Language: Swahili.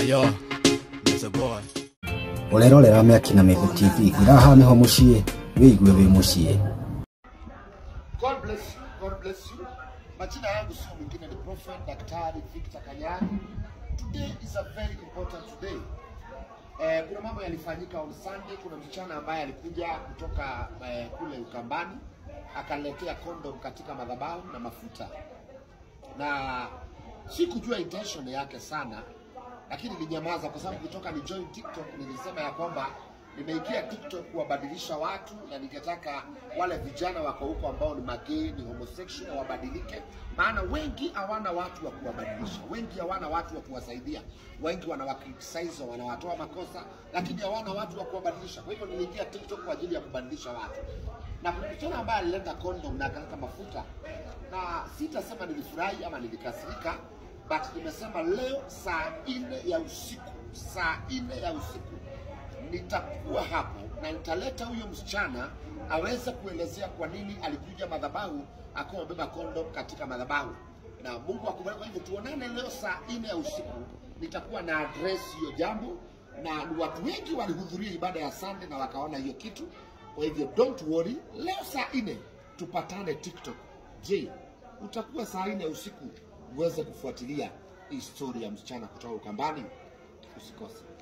yo, that's a boy. urerorera mĩaki na mĩgo tv iraha nĩho mũciĩ wĩigue wĩ mũciĩ God bless you, God bless you. Majina yangu sio mwingine ni Prophet Daktari Victor Kanyani. Today is a very important day. Eh, kuna mambo yalifanyika on Sunday. Kuna msichana ambaye alikuja kutoka eh, kule Ukambani akaletea kondom katika madhabahu na mafuta, na sikujua intention yake sana, lakini nilinyamaza kwa sababu kutoka ni join TikTok nilisema ya kwamba nimeingia TikTok kuwabadilisha watu na ningetaka wale vijana wako huko ambao ni magay, ni homosexual wabadilike, maana wengi hawana watu wa kuwabadilisha, wengi hawana watu wa kuwasaidia, wengi wanawakritisize, wanawatoa makosa, lakini hawana watu wa kuwabadilisha. Kwa hivyo niliingia TikTok kwa ajili ya kubadilisha watu, na kuna msichana ambaye alileta kondom na akaleta mafuta, na sitasema nilifurahi ama nilikasirika, but nimesema leo saa nne ya usiku, saa nne ya usiku nitakuwa hapo na nitaleta huyo msichana aweze kuelezea kwa nini alikuja madhabahu akiwa amebeba kondom katika madhabahu, na Mungu akubariki. Kwa hivyo tuonane leo saa nne ya usiku, nitakuwa na address hiyo jambo, na ni watu wengi walihudhuria ibada ya Sunday na wakaona hiyo kitu. Kwa hivyo don't worry, leo saa nne tupatane TikTok. Je, utakuwa saa nne ya usiku uweze kufuatilia historia ya msichana kutoka Ukambani? Usikose.